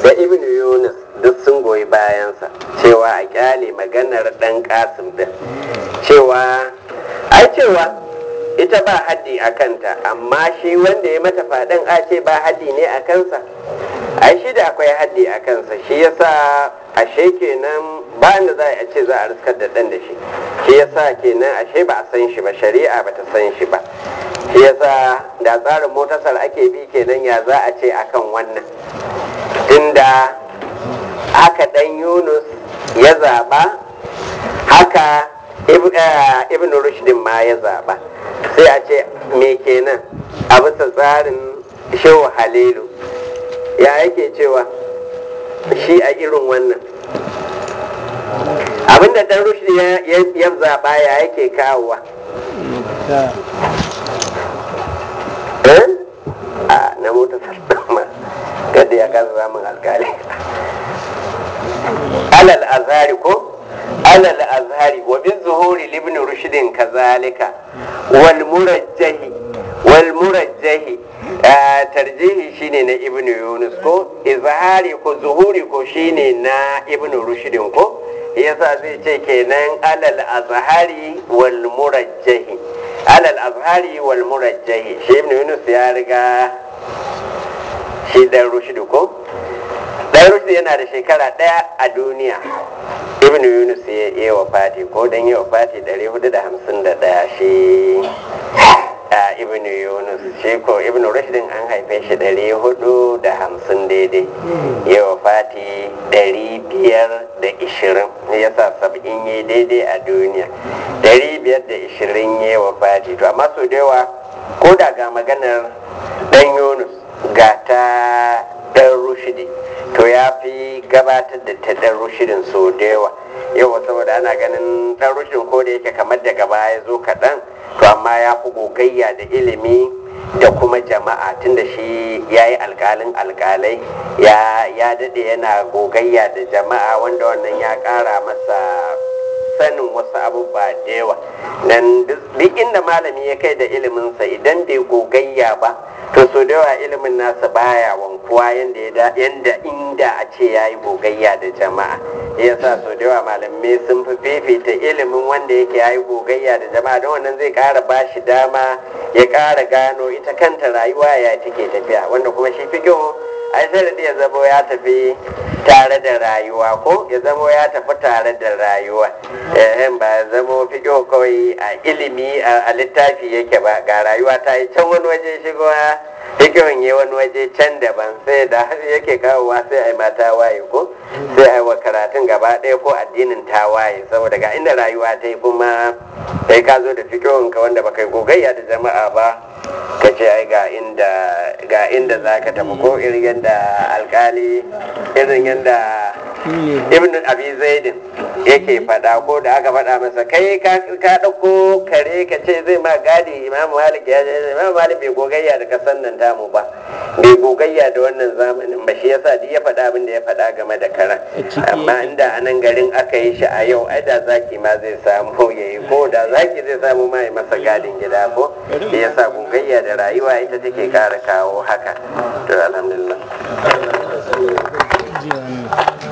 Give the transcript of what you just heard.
da ibn yunus duk sun goyi bayansa cewa a kyale maganar dan kasim din cewa ai cewa ita ba haddi a kanta amma shi wanda ya mata faɗin a ce ba haddi ne a kansa ai shi da akwai haddi a kansa shi yasa ashe kenan ba da za a ce za a riskar da ɗan da shi shi yasa kenan ashe ba a san shi ba shari'a ba ta san shi ba shi yasa da tsarin motasar ake bi kenan ya za a ce akan wannan tunda haka ɗan yunus ya zaɓa haka ibn rushdin ma ya zaɓa sai a ce me kenan a bisa tsarin shehu halilu ya yake cewa shi a irin wannan abinda dan rushdi ya zaɓa ya yake kawowa a na mota sallama kada ya kasa samun alkali alal azhari ko alal azhari wa bin zuhuri libni rushdin kazalika wal murajjahi wal murajjahi tarjihi shine na ibnu yunus ko izhari ko zuhuri ko shine na ibnu rushdin ko yasa zai ce kenan alal azhari wal murajjahi alal azhari wal murajjahi shi ibnu yunus ya riga shi dan rushdi ko dan rushdi yana da shekara daya a duniya ibnu yunus ya yi wa fati ko dan yi wa fati 451 shi a ibnu yunus shi ko ibnu rushdin an haife shi 450 daidai ya wa fati 520 ya sa sab'in yi daidai a duniya 520 ya wa fati to amma su da yawa ko da ga maganar dan yunus ga ta dan rushdi to ya fi gabatar da ta dan rushidin so da yawa yawa saboda ana ganin dan rushidin ko da yake kamar daga baya zo kaɗan to amma ya fi gogayya da ilimi da kuma jama'a tunda shi ya yi alkalin alkalai ya daɗe yana gogayya da jama'a wanda wannan ya ƙara masa sanin wasu abubuwa da yawa nan duk inda malami ya kai da iliminsa idan bai gogayya ba to so da yawa ilimin nasa baya wankuwa yanda yanda inda a ce ya yi gogayya da jama'a ya sa so da yawa malamai sun fi fifita ilimin wanda yake ya yi gogayya da jama'a don wannan zai kara ba shi dama ya kara gano ita kanta rayuwa ya take tafiya wanda kuma shi fikihu ai sai da ya zamo ya tafi tare da rayuwa ko ya zamo ya tafi tare da rayuwa eh ba ya zamo fikihu kawai a ilimi a littafi yake ba ga rayuwa ta yi can wani waje shigo fikihun yi wani waje can daban sai da yake kawowa sai a yi mata waye ko sai a yi wa karatun gaba ɗaya ko addinin ta waye saboda ga inda rayuwa ta yi kuma kai ka zo da fikihun ka wanda baka yi gogayya da jama'a ba ka ce ai ga inda ga inda za ka tafi ko irin yadda alkali irin yadda ibn abi zaidin yake faɗa ko da aka faɗa masa kai ka ɗauko kare ka ce zai ma gadi imam malik ya ce imam malik bai gogayya da kasan nan tamu ba bai gogayya da wannan zamanin ba shi yasa duk ya faɗa abin da ya faɗa game da karan amma inda a nan garin aka yi shi a yau ai da zaki ma zai samu ya yi ko da zaki zai samu ma ya masa gadin gida ko shi yasa gogayya da rayuwa ita take kara kawo haka to alhamdulillah